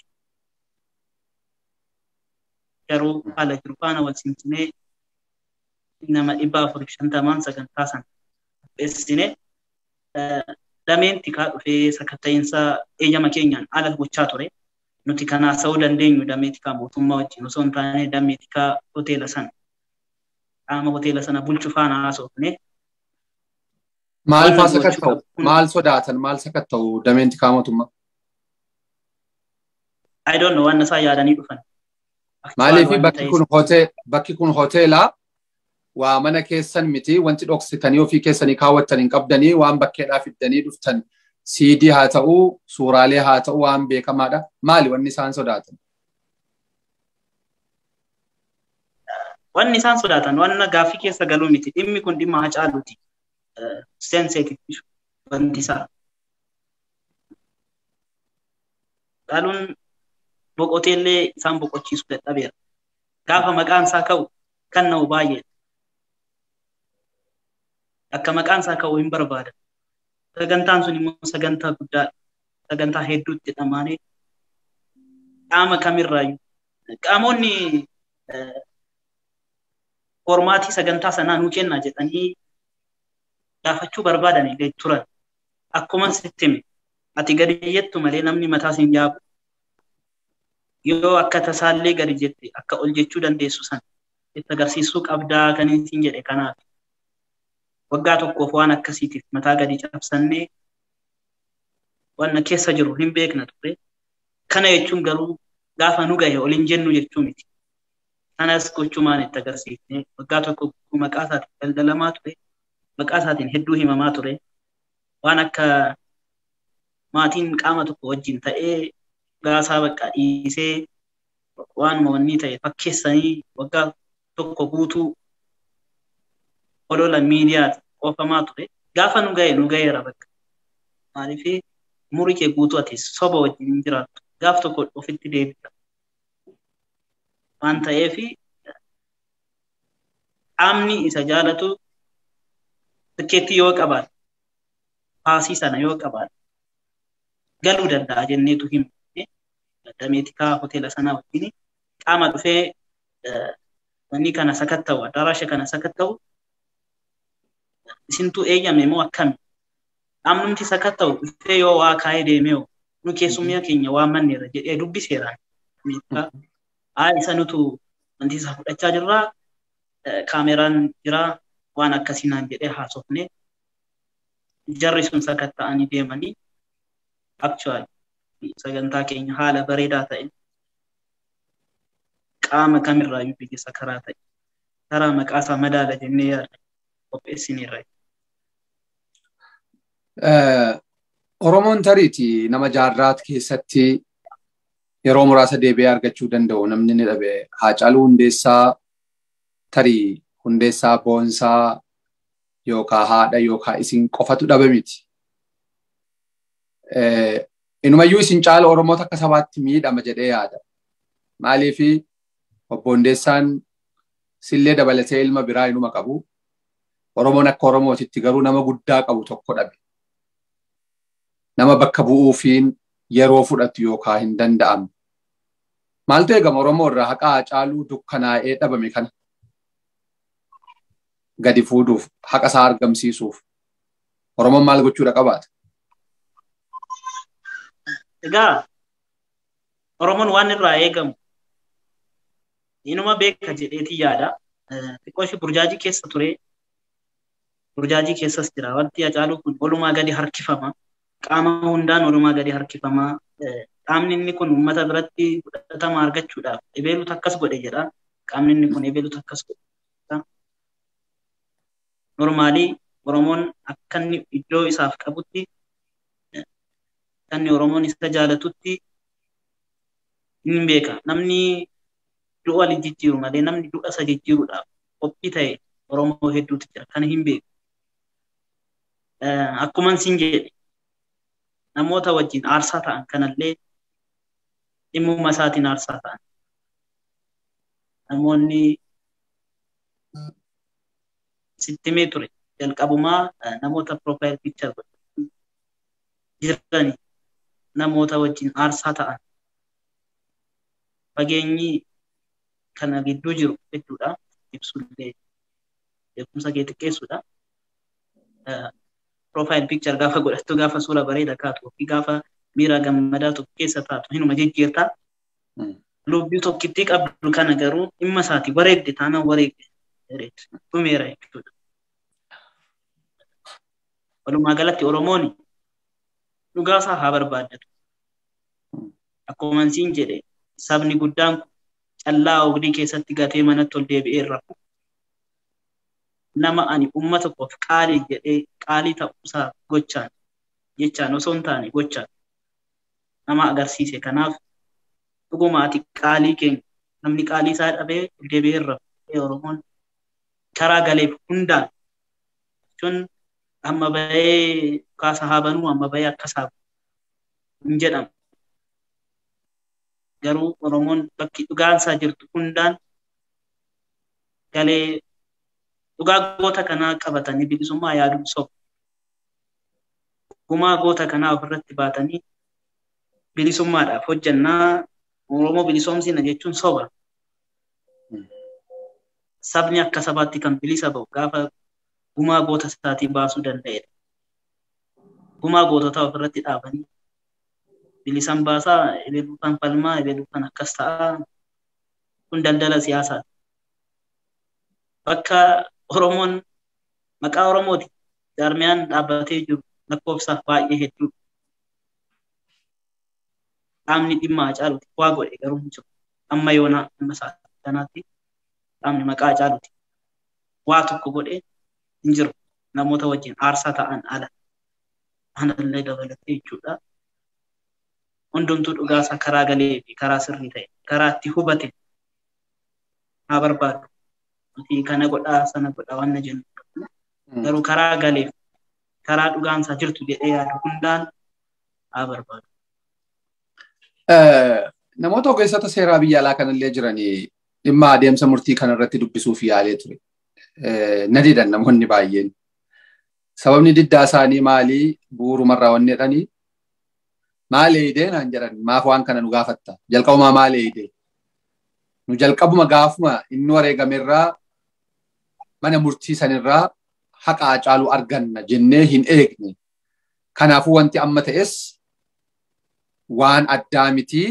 Garuu haala jiru faana wal simsinee nama dhibba afuriif shantamaan sagantaa sana qopheessinee dameen tikaa dhufee sakatta'iinsa eeyyama keenyaan ala gochaa ture. Nuti kanaa sa'uu dandeenyu damee tikaa mootummaa wajjin osoo hin taane damee tikaa hoteela sana qaama hoteela sana bulchu faana haasofne. Maal faa sakatta'u? Maal sodaatan? Maal sakatta'u dameen tikaa mootummaa? I don't know waan isaa yaadanii dhufan. Maaliif bakki kun bakki kun hoteelaa waa mana keessan miti wanti dhoksitanii ofii keessanii kaawwattan hin qabdanii waan bakkeedhaa fiddanii dhuftan siidii haa ta'uu suuraalee haa ta'uu waan beekamaadha. Maali wanni isaan sodaatan? Wanni isaan sodaatan wanna gaaffii keessa galuu miti dhimmi kun dhimma hacaaluuti. Seenseetiif wanti isaa. Dhaaluun boqoteellee isaan boqochiisuu dadhabeera. Gaafa maqaan isaa ka'u kan na'u baay'ee. Akka maqaan isaa ka'u hin barbaada. Sagantaan sun immoo sagantaa guddaadha. Sagantaa hedduutti dhamaanee qaama kamirraayyuu. Qaamonni formaatii sagantaa sanaa nuu kennaa jedhanii gaafachuu barbaadan illee turan. Akkuma sitti hime ati gadi jettu malee namni mataa siin jaabu. Yoo akka tasaallee gadi jette akka ol jechuu dandeessu sana itti agarsiisuu qabdaa kan isin jedhe kanaaf. Waggaa tokkoof waan akkasiitiif mataa gadi cabsannee waan keessa jiru hin beekna ture. Kana jechuun garuu gaafa nu gahe ol hin jennu jechuu miti. Kanas gochumaan itti agarsiifne waggaa tokko maqaa isaatiin daldalamaa ture. Maqaa isaatiin hedduu himamaa ture. Waan akka maatiin qaama tokko wajjin ta'ee gaasaa bakka dhiisee waan mo'annii ta'e fakkeessanii waggaa tokko guutuu olola miidiyaa oofamaa ture. Gaafa nu gahe nu gaheera bakka. Maaliif umurii kee guutuu ati soba wajjin hin jiraattu. Gaaf tokko ofitti deebita. Waan ta'eef qaamni isa jaalatu tikkeetti yoo qabaate paasii sana yoo qabaate galuu danda'a jenneetu himu. Dameetikaa hoteela sanaa wajjin qaama dhufee wanni kana sakatta'u addaraasha kana sakatta'u isintu eeyyame moo akkami? Qaamnumti sakatta'u dhufee yoo waa kaa'ee deemee nu keessummaa keenya waa manneera jedhee dubbiseeraan. Haa isa nutu wanti isa fudhachaa jirraa kaameraan jiraa waan akkasiinaan jedhee haasofne jarri sun sakatta'anii deemanii actual sagantaa keenya haala bareedaa ta'e qaama kamirraayyuu biyyisa karaa ta'e karaa maqaa isaa madaala jennee yaadda qopheessineerra. Oromoon tariiti nama jaarraat keessatti yeroo muraasa deebi'ee argachuu danda'u namni ni dhabe. Haacaaluu Hundeessaa tarii Hundeessaa Boonsaa yookaan haadha yookaan isin qofatu dhabe miti. Inumayyuu isin caala Oromoota akka sabaatti miidhama jedhee yaada. Maaliifi obbo Hundeessaan sillee dabalatee ilma biraa inuma qabu. Oromoon akka Oromootitti garuu nama guddaa qabu tokko dhabe. Nama bakka bu'uufiin yeroo fudhatu yookaan hin danda'amne. Maaltu eegama Oromoo irraa haqa Haacaaluu dukkanaa'ee dhabame kana? Gadi fuudhuuf, haqa isaa argamsiisuuf. Oromoon maal gochuudha qabaata? Egaa Oromoon waan irraa eegamu inuma beeka jedheetii yaada. Xiqqoo ishee burjaajii keessa ture. Burjaajii keessas jira. Wanti Haacaaluu kun walumaa gadi harkifama. Qaama hundaan walumaa gadi harkifama. Qaamni inni kun uummata biratti fudhatama argachuudhaaf ebeelutu akkas godhe jedha. Qaamni inni kun ebeelutu akkas godhe. Normaalii Oromoon akka inni iddoo isaaf qabutti kan Oromoon isa jaalatutti hin beeka. Namni du'a waliin jijjiiru malee namni du'a isa jijjiiruudhaaf qophii ta'e Oromoo hedduutu jira. Kana hin beeku. Akkuma isin jedhe namoota wajjin aarsaa ta'an kanallee dhimmuma isaatiin aarsaa ta'an. Namoonni sittimee ture jalqabumaa namoota profile picture jirani namoota wajjin aarsaa ta'an fageenyi kana gidduu jiru jechuudha ibsullee beekumsa kee xiqqeessuudha. Profile picture gaafa godhattu gaafa suura bareeda kaatu fi gaafa miira gammadaa tokko keessa taatu hinuma jijjiirta. Lubbii tokkittii qabdu kana garuu dhimma isaati wareegde taanaan wareegde dhumeera jechuudha. Walumaa galatti Oromoon dhugaa isaa haa barbaaddatu. Akkuma siin jedhe sabni guddaan callaa ogdii keessatti gatee manatti ol deebi'ee rafu. Nama ani uummata koof qaalii jedhee qaalii ta'uusaa gochaan jechaan osoo hin taane gochaan nama agarsiise. Kanaaf dhuguma ati qaalii keenya namni qaalii isaa dhabee ol deebi'ee rafu Oromoon karaa galeef hundaan jechuun amma bahee kaasa haa banuu amma bahee akkas haa hin jedhamu. Garuu Oromoon bakki dhugaan isaa jirtu hundaan galee dhugaa goota kanaa qabatanii bilisummaa yaaduun soba. Gumaa goota kanaa ofirratti baatanii bilisummaadhaaf hojjannaa Oromoo bilisoomsina jechuun soba. Sabni akka sabaatti kan bilisa ba'u gaafa gumaa goota isaatii baasuu danda'edha. Gumaa goototaa ofirratti dhaabanii bilisan baasaa ebeluutaan falmaa ebeluutaan akkas ta'aa kun daldala siyaasaati. Bakka Oromoon maqaa Oromooti jaarmiyaan dhaabbatee jiru lakkoofsaaf baay'ee hedduu. Qaamni dhimma Hacaaluuti waa godhe garuu hin jiru. Amma yoonaa amma kanaatti qaamni maqaa Hacaaluuti waa tokko godhe hin jiru. Namoota wajjin aarsaa ta'an ala. Anallee dabalatee jechuudha. Hundumtuu dhugaasaa karaa galee fi karaa sirrii ta'e karaa itti hubate haa barbaadu. Nuti kana godhaa sana godhaa waan jennu. Garuu karaa galeef karaa dhugaansaa jirtu jedhee yaadu hundaan haa barbaadu. Namoota ogeessota seeraa biyya alaa kanallee jiranii dhimma adeemsa murtii kanarratti dubbisuuf yaalee ture. Na didan namoonni baay'een. Sababni diddaa isaanii maalii bu'uurumarraa wanni jedhanii maal eedee naan jedhan maaf waan kana nu gaafatta jalqabumaa maal eedee nu jalqabuma gaafuma inni wareegamerraa mana murtii sanirraa haqa Hacaaluu arganna jennee hin eegne kanaafuu wanti amma ta'es waan addaa mitii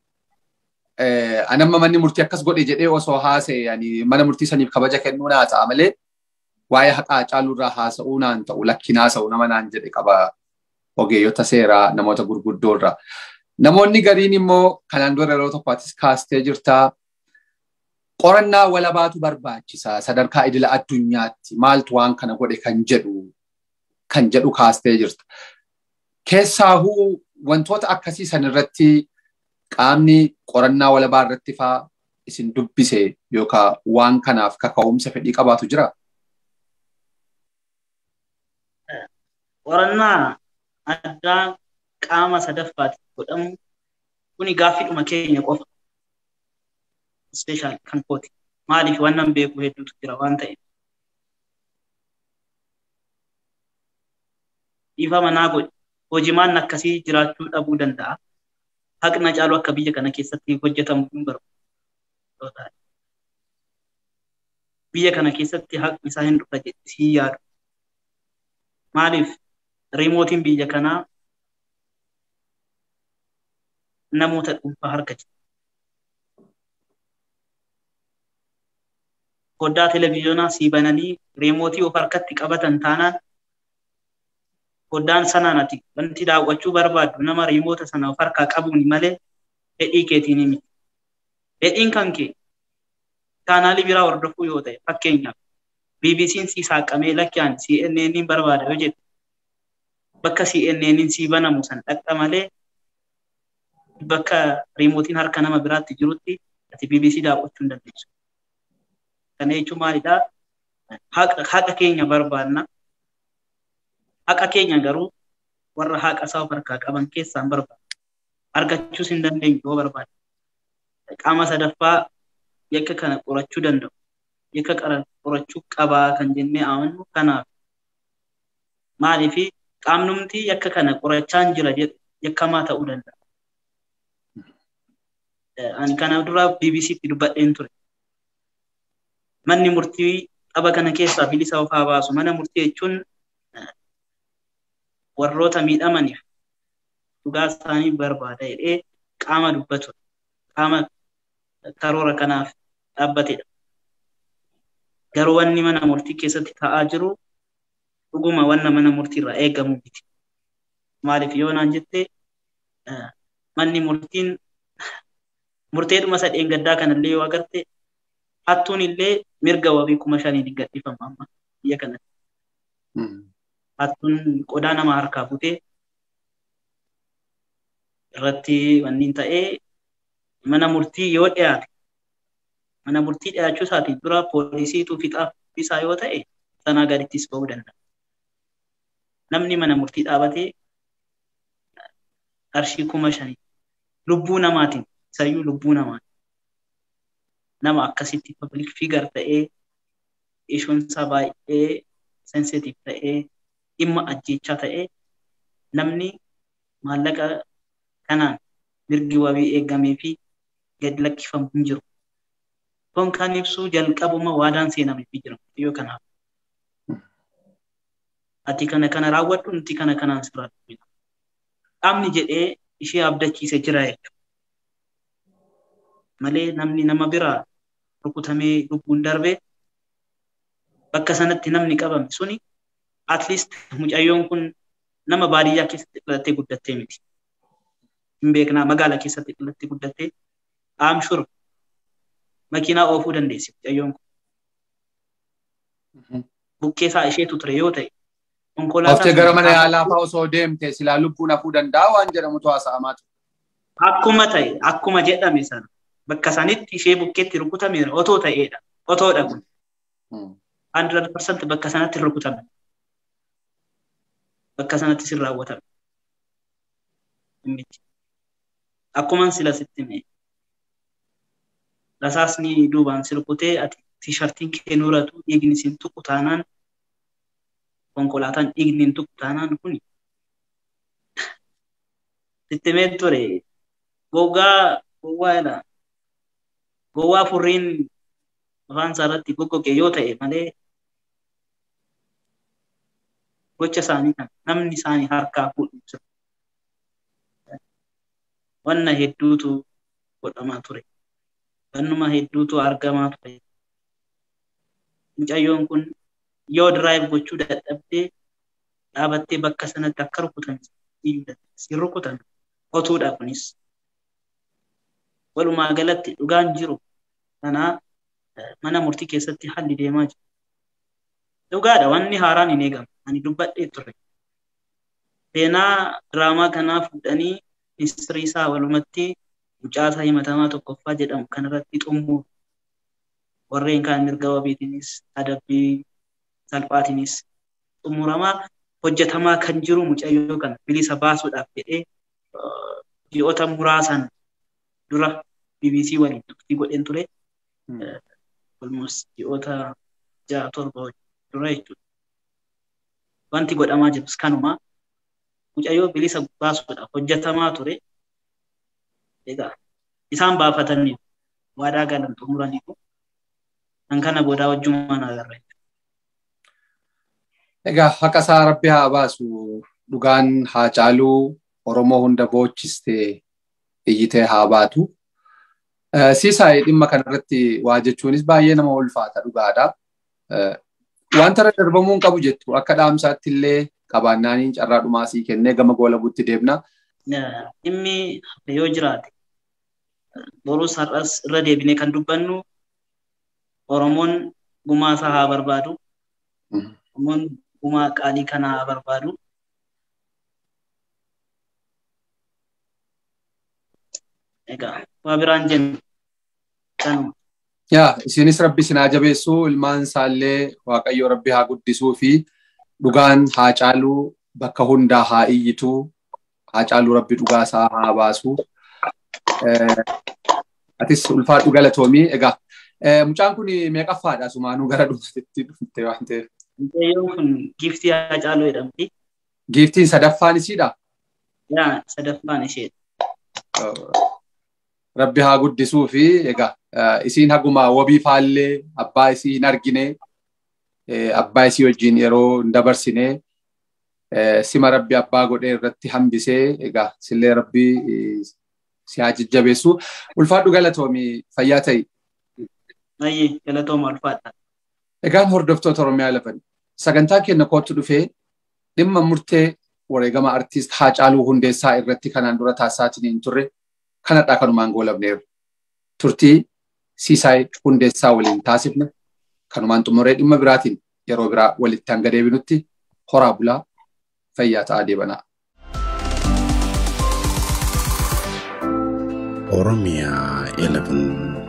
anamma manni murtii akkas godhe jedhee osoo haasa'e mana murtii saniif kabaja kennuu naa ta'a malee waa'ee haqa Hacaaluu irraa haasa'uu naan ta'u lakkin haasa'u nama naan jedhe qaba ogeeyyota seeraa namoota gurguddoo irraa. Namoonni gariin immoo kanaan dura yeroo tokkottis kaastee jirtaa qorannaa walabaatu barbaachisaa sadarkaa idila addunyaatti maaltu waan kana godhe kan jedhu kan jedhu kaastee jirta. Keessaahuu wantoota akkasii san irratti qaamni qorannaa walabaa irratti faa isin dubbise yookaan waan kanaaf kaka'umsa fedhii qabaatu jira? Qorannaa addaa qaama sadaffaatti godhamu kuni gaaffiidhuma keenya qofa. Ispeeshaal kan kooti. Maaliif wannan beeku hedduutu jira waan ta'eef. Dhiifama naa godhe. Hojimaan akkasii jiraachuu dhabuu danda'a. Haqna caalu akka biyya kana keessatti hojjetamu hin barbaadu. Biyya kana keessatti haqni isaa hin dhufa jedhanii yaadu. Maaliif riimootiin biyya kanaa namoota dhuunfaa harka jira. Foddaa televezyiyoonaa sii bananii riimootii of harkatti qabatan taanaan foddaan sanaan ati wanti daawwachuu barbaaddu nama riimoota sana of harkaa qabuun malee fedhii keetiin miti. Fedhiin kan kee chaanaalii biraa hordofuu yoo ta'e fakkeenyaaf BBC'n sii saaqamee lakkiyaan CNN'n barbaada yoo jedhu bakka CNN'n sii banamu san dhaqxa malee bakka riimootiin harka nama biraatti jirutti ati BBC daawwachuu hin dandeessu. Kana jechuun maalidhaa? Haqa keenya barbaanna. Haqa keenya garuu warra haqa isaa of harkaa qaban keessaan barbaada. Argachuus hin dandeenyu yoo barbaade. Qaama sadaffaa yakka kana qorachuu danda'u. Yakka qorachuu qabaa kan jennee amannu kanaaf. Maaliifi qaamnumti yakka kana qorachaa jira yakkamaa ta'uu danda'a. Ani kana dura BBCtti dubbadheen ture. Manni murtii dhaba kana keessaa bilisa of haa baasu. Mana murtii jechuun warroota miidhamaniif dhugaa isaanii barbaada jedhee qaama dubbatu qaama karoora kanaaf dhaabbatedha. Garuu wanni mana murtii keessatti ta'aa jiru dhuguma wanna mana murtii irraa eegamu miti. Maaliif yoo naan jette manni murtiin murteedhuma sadeen gaddaa kanallee yoo agarte hattuun illee mirga wabii kuma shaniin gadhiifama amma biyya kanatti. Hattuun qodaa nama harkaa butee irratti wanniin ta'ee mana murtii yoo dhiyaate mana murtii dhiyaachuu isaatiin dura poolisiitu fixaa isaa yoo ta'e sanaa gadittis ba'uu danda'a. Namni mana murtii dhaabatee qarshii kuma shanii lubbuu namaatiin isayyuu lubbuu namaatiin nama akkasitti public figure ta'ee ishuun isaa baay'ee sensitive ta'ee dhimma ajjechaa ta'ee namni maallaqa kanaan mirgi wabii eegamee fi gadi lakkifamu hin jiru. Kun kan ibsu jalqabuma waadaan seenameefii jira yoo kanaaf. Ati kana kana raawwadhu nuti kana kanaan sirraa dubbina. Qaamni jedhee ishee abdachiise jira jechuudha. Malee namni nama biraa rukutamee lubbuun darbee bakka sanatti namni qabame suni at least mucayyoon kun nama baadiyyaa keessatti dhalattee guddattee miti. Hin beeknaa magaalaa keessatti dhalattee guddattee I'm sure makiinaa oofuu dandeessi mucayyoon kun. Bukkeesaa isheetu ture yoo ta'e Oftee gara mana yaalaa fa'aa osoo deemte silaa lubbuun hafuu danda'a waan jedhamutu haasa'amaa ture. Akkuma ta'e akkuma jedhame sana bakka sanitti ishee bukkeetti rukutameera otoo ta'eedha otoodha kun. 100% bakka sanatti rukutame. Bakka sanatti sin raawwatame. Akkuma sila sitti mee. Rasaasni duubaan si rukutee ati tiishartiin kee nuratu dhiigni sin tuqu taanaan konkolaataan dhiigni hin tuqu taanaan kuni sitti mee ture goggaa gowwaa jedha gowwaa furriin afaan isaa irratti goggoge yoo ta'e malee gocha isaanii kan namni isaanii harkaa fuudhu jira. Wanna hedduutu godhamaa ture. Wannuma hedduutu argamaa ture. Mucayyoon kun yoo diraayiv gochuu dadhabdee dhaabattee bakka sanatti akka rukutan iyyuu dandeessi. Rukutan otuudha kunis. Walumaa galatti dhugaan jiru kanaa mana murtii keessatti haalli deemaa jira. Dhugaadha wanni haaraan hin eegamu. Ani dubbadhee ture. seenaa diraamaa kanaa fuudhanii ministirii isaa walumatti mucaasaa himatamaa tokkoffaa jedhamu kanarratti xumuru warreen kaan mirga wabiitiinis adabbii salphaatiinis xumuramaa hojjetamaa kan jiru mucayyoo kana bilisa baasuudhaaf jedhee ji'oota muraasan dura BBC waliin turtii godheen ture. Almost ji'oota ja'a torba dura jechuudha. Wanti godhamaa jirus kanuma mucayyoo bilisa baasuudhaaf hojjetamaa ture. Egaa isaan baafatanii waadaa galan xumuraniiru. Kan kana boodaa wajjumaan agarra. Egaa haqa isaa rabbi haa baasu dhugaan haa caaluu Oromoo hunda boochistee iyyitee haa baatu. Siisaay dhimma kanarratti waa jechuunis baay'ee nama ulfaata dhugaadha. Wanta irra darbamuu hin qabu jettu akka dhaamsaatti illee qabaannaaniin carraa dhumaasii kennee gama goolabuutti deemna. Dhimmi yoo jiraate borus har'as irra deebinee kan dubbannu Oromoon gumaa isaa haa barbaadu. Oromoon gumaa qaalii kana haa barbaadu. Egaa waa biraan jennu kanuma. Yaa isinis rabbi sinaa jabeessuu ilmaan isaallee waaqayyo rabbi haa guddisuu fi dhugaan haa caaluu bakka hundaa haa iyyituu haa caaluu rabbi dhugaa isaa haa baasuu. Atis ulfaadhu galatoomii egaa mucaan kun meeqaffaadha sumaanuu gara dhumaatti dhufte waan ta'eef. Mucayyoon kun giiftii haa caaluu jedhamti. Giiftiin sadaffaan isiidha? Yaa sadaffaan isheedha. Rabbi haa guddisuu fi egaa isiin haguma wabii faallee abbaa isii hin argine abbaa isii wajjin yeroo hin dabarsine sima rabbi abbaa godhee irratti hambisee egaa sillee rabbi si haa jajjabeessu. Ulfaadhu galatoomii fayyaa ta'i. Ayyee galatooma ulfaadha. Egaan hordoftoota Oromiyaa lafan sagantaa keenya kootu dhufee dhimma murtee wareegama artiist Haacaaluu Hundeessaa irratti kanaan dura taasisaatiin hin turre kanadhaa kanumaan goolabneerra. Turtii Siisaay Hundeessaa waliin taasifne kanumaan xumuree dhimma biraatiin yeroo biraa walitti hanga deebinutti horaa bulaa fayyaa ta'aa deebanaa. Oromiyaa 11